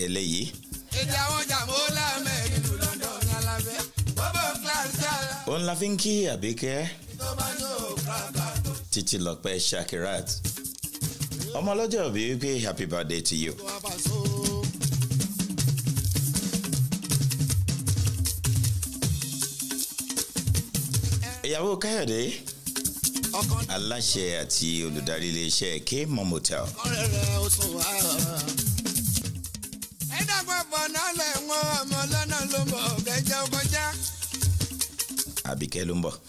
eléyìí èdè àwọn jàmọ́ lámẹ́ ìlú London ní alábẹ́ bọ́bọ̀ kíláàsì àlá òun la fi ń kí àbíkẹ́ tó bá ní òkúraka tó títí lọ́pẹ́ shakirat ọmọ ọlọ́jọ́ bí wípé happy birthday to you. wá bá so. ìyàwó káyọ̀dé ọkàn aláṣẹ àti olùdarí iléeṣẹ́ k mom hotel ọ̀rẹ́ rẹ̀ ó sùn wá. ẹ dàgbọ́ bọ̀ náà lẹ̀ wọ́n ọmọ lọ́nà ló mọ̀ kẹjẹ kọjá. àbíkẹ́ ló ń bọ̀.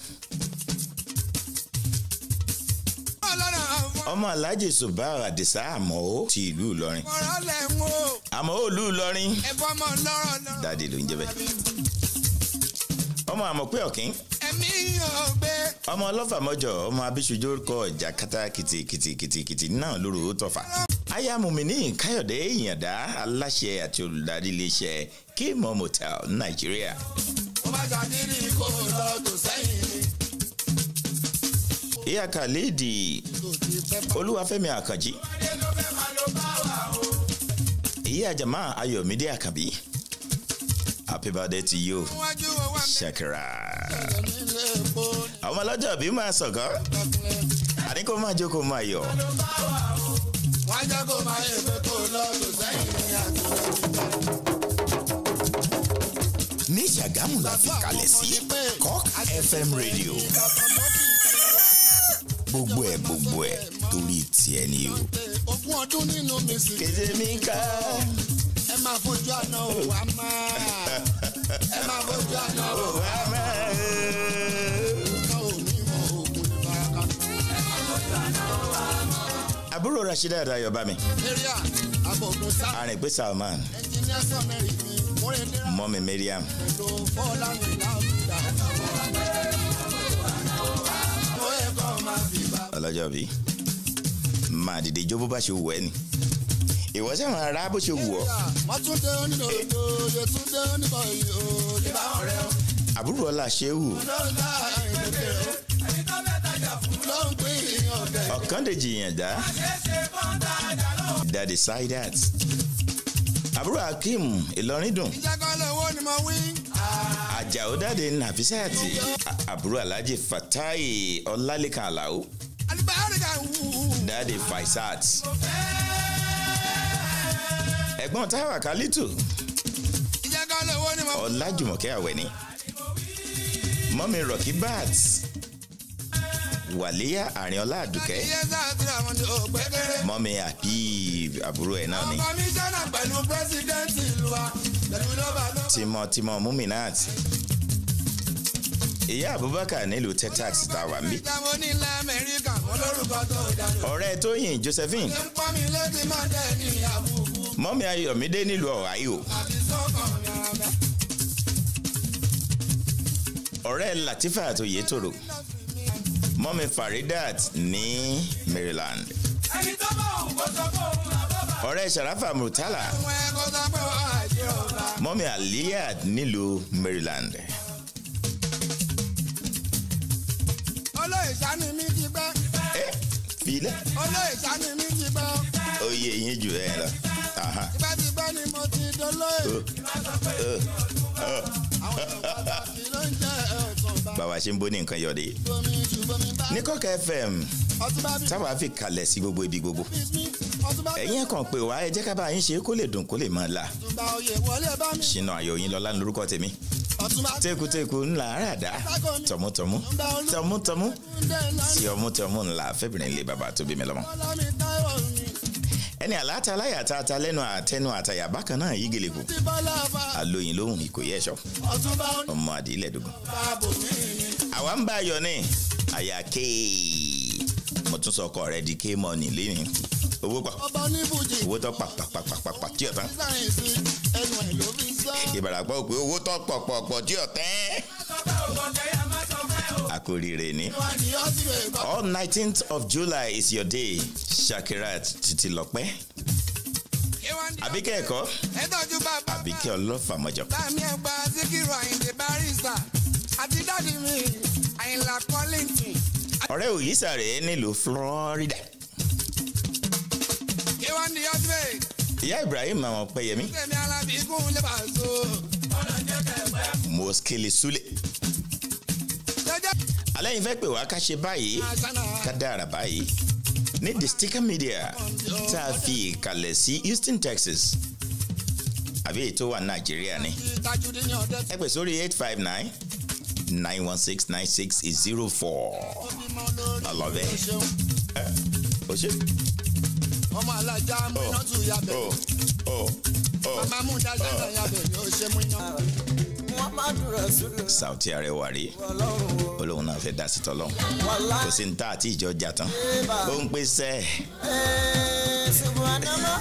ọlọ́run àwọn ọmọ alhaji subar adisa àmọ́ ti ìlú ìlọrin ọ̀rọ̀ lẹ̀ wọ́n àmọ́ ìlú ìlọrin ẹ̀fọ́ ọmọ lọ́rọ̀ lọ́rọ̀. dáàdi ló ń jẹ́ bẹ́ẹ̀. ọmọ àmọ̀ pé ọ̀kín ẹ̀mí yóò gbé ọmọ ọlọ́fàmọ́jọ ọmọ abíṣujú kọ jàkátà kìtìkìtìkìtì náà lóru ó tọ̀fà. aya mùmíní káyọ̀dé ìyàndá aláṣẹ àti olùdarí iléeṣẹ́ k mom hotel nàìjíríà. ó bá ṣàdírí kó lọ tó sẹ́yìn ni. ìyá khalidi tó ti fẹ́ bá olúwafẹ́mi àkànjí dé ló fẹ́ máa ló bá wà o. ìyá jama ayọ̀mídé àkànbí happy birthday to you wájú wo wá mẹ́ shakira. nílé epo àwọn ọlọ́jọ́ bí máa sọ̀kọ́ lọ́kùnrin. àní kó máa jókòó máa yọ̀. wọ́n jẹ́ kó máa yẹ pé kó lọ tó sẹ́yìn ní àtúntò. ní ṣàgámù la fi kalẹ̀ sí cock fm radio gbogbo ẹ̀ gbogbo ẹ̀ torí tiẹ̀ ni o. ogún ọdún nínú mi sì kéde mi ká. ẹ máa fojú àná òwò á máa ẹ máa fojú àná òwò á máa òní mọ ògùn ìbaraka. àbúrò rasheeda adayọ̀bámi area abogun sáà arìnpé salman ẹnjìníà sọmẹrì mi múrin dẹ́rẹ́ mọ́mi mariam pẹ̀lú fọ́ọ̀lánì láwùjá. ó yẹ kó máa fi bá. ọlọ́jọ́ bí máa dìde jó bó bá ṣe wù ẹ́ ni ìwọ sẹ́wọ̀n ara bó ṣe wù ọ́ wọ́n tún dé onídòdó yóò tún dé oníbọ̀yì o. ìbá ọ̀rẹ́ o. àbúrò ọlá ṣéwù lọ́run dá ìdókè o. ẹni tó fẹ́ tajà fún. ló ń pín ìyàn ọ̀gẹ̀. ọ̀kàndèjì yànjá dadi saidat àbúrò akeem ìlọrin dùn ìjẹ́kọ́ lówó ni mo wí. àjàó dáde nàfísàtì à- àbúrò alhaji fatai ọlálẹ́kan àlàó alibárìkà wù. dáde faisat ẹ̀gbọ́n táwa kálítù ìjẹ́kọ́ lówó ni mo wí. ọlájùmọ̀kẹ́ àwẹ̀ni mọ́mi rọ̀kì bat wàlíyà àrìnọlá àdùkẹ́ iye sáà tí àwọn ní ògbẹ́kẹ̀rẹ́. mọ́mi àbí àbúrò ẹ̀ náà ni kọmíṣánná pẹ̀lú pírẹ́sìdẹ́ǹtì ìlú wa pẹ̀lú lọ́ba lọ́ba. tímọ́tímọ́ muminat ìyá abubakar nílùú texas tá a wà ń bí ìjàmbá onílẹ̀ amẹ́ríkà mo lórúkọ tó dànù. ọ̀rẹ́ tóyìn josephine ṣé ń pọ́n mi létí máa dẹ̀ ní àbùkù mọ́mi ayọ̀mídé nílùú ohio àti sọ́kàn mi ara bẹ́ẹ̀. ọ̀rẹ́ latifa àtòyétòrò mọ́mi faridat ní maryland ẹni tó bá òun kó sọ fún òun àbọ̀bà. ọ̀rẹ́ sharafa murtala àwọn ẹ̀kọ́ sọ pé wọ́n á jẹ́ ọ̀la. mọ́mi aliyad nílùú maryland olóyè sani mi ti pẹ́ ẹ filẹ̀ olóyè sani mi ti pẹ́ oyè yín jù ẹ lọ Aha. tipẹ́tipẹ́ ni mo ti dolóyè. Ẹ, àwọn ìwà kì ló ń jẹ́ ọ̀sán bá. bàbá ṣe ń bó ní nǹkan yọ̀dé bomi ju bomi bá. ní kọ́kẹ́ fm ọtún bá bí táwa fi kalẹ̀ sí gbogbo ibi gbogbo mi ọtún bá bí ẹ̀yin kan pé wá ẹ jẹ́ ká bá yín ṣe kó lè dùn kó lè máa là ọtún bá oyè wọlé bá mi. ṣìnà ayọ̀ yín lọ́lá lórúkọ tèmi ọtún bá tekuteku ńlá àràdá tọmútọmú tọmútọmú tí ọmútọmú ńlá fẹ́bìrin lé bàbá tó bí mi lọ́mọ. ọlọ́mi táwọn mi ẹni àláta aláyàtà ata lẹ́nu àtẹnu àtàyà bákan náà yí gèlèkù ti bọ́lá bá alóyin lóhùn ìkòyí ẹ̀ṣọ́ ọtún bá ń ọmọ àdìlẹ̀ dùgùn. bá bò mí ni. àwa ń bá a yọ ní àyà kéè mo tún sọ ọkọ rẹ di kéè mọ́ọ̀nì lẹ́yìn owó pọ̀ ọba oníbùjì owó tó pàpàpàpàpà tí ọ̀tán sáyẹ̀nsì ẹnu ẹ̀ ló fi sọ. ìbàràpọ̀ pé owó tó pọ̀pọ̀pọ̀ tí ọ̀tán àkórìíre ni. wọ́n ní ọtí rẹ̀ kọ́. all nineteenth of july is your day shakirat títí lọ́pẹ́ àbíkẹ́ ẹ̀kọ́ ẹ tọ́jú bàbá àbíkẹ́ ọlọ́fàmọ́jọ. láàmì ẹgbà síkírù àyìndé barista àti dáàdi mi àyìnlá kọ́lìntì. ọ̀rẹ́ òyìísà rẹ̀ nílùú florida K1 the ultimate ìyá ibrahim àwọn pẹyẹmí Kẹ̀mí alábìíkún lè bá so. mọ́skélé súlẹ̀ Jẹ́jẹ́ alẹ́ yìí fẹ́ pè wá ká ṣe báyìí àṣánà. ká dára báyìí ní the sticker media tá a fi ìkàlẹ̀ sí houston texas àbí èyí tó wà nàìjíríà ni Tajudeen ní ọ̀dẹ́ ẹ pè sórí eight five nine nine one six nine six zero four bímọ lórí. I love it. o ṣeun. o ṣe Ọmọ alájà múná tù yabẹ̀. o o o Màmá mú dáṣẹ́ náà yabẹ̀ ni ó ṣe mú iná. muhammadu rasulu sauti arẹwà rí ọlọ́run o olóhùn náà fẹ́ dá sí tọ́lọ́hún wàlá kò sí ní tá àti ìjọ jà tán ó ń pè sẹ́ẹ̀. ee subhanallah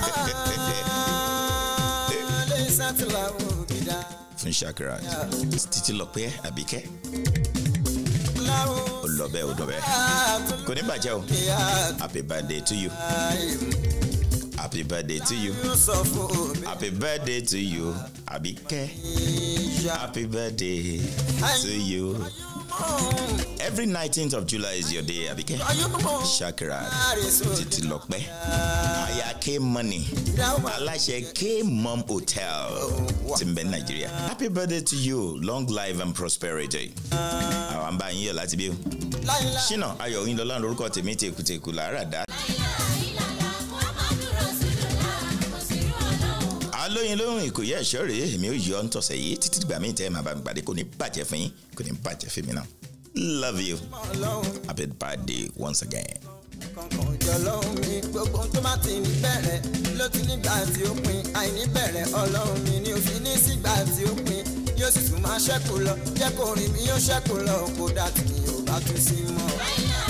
lè sátìlá òbídà fún shakira títí lọ pé àbíkẹ́ láwọn ó lọ bẹ́ẹ̀ ó lọ bẹ́ẹ̀ kò ní bàjẹ́ o happy birthday to you happy birthday to you yóò sọ fún òbí happy birthday to you àbíkẹ́ ìyá happy birthday to you every nineteenth of july is your day àbíkẹ́ ayọ́mọ̀ shakira títí lọ pẹ́ aya k money dáwà aláṣẹ k mom hotel ti ń bẹ ní nàìjíríà happy birthday to you long life and prosperity àwọn bá yín yọ láti bí o láìláì ṣínà ayọ̀ yín lọ́lá lórúkọ tèmi tèkútèkú làárà dá. alóyin lóhùn ìkòyí ẹ̀ṣọ́ rèé èmi ò yọ ọ́ ń tọ̀sẹ̀ yìí títí dìgbà míì tẹ́ ẹ máa bá mi pàdé kò ní bàjẹ́ fún yín kò ní bàjẹ́ fún mi náà love you ọlọ́run happy birthday once again. kankan jọ lọ́hùn mi gbogbo tó bá ti ní bẹ̀rẹ̀ ló ti nígbà tí ó pin àìní bẹ̀rẹ̀ ọlọ́run mi ni òfin ní sígbà tí ó pin yóò sì tún máa ṣẹ́kù lọ jẹ́ kó rìn mí yóò ṣẹ́kù lọ kó dà tí mi ò bá tún sí mọ́.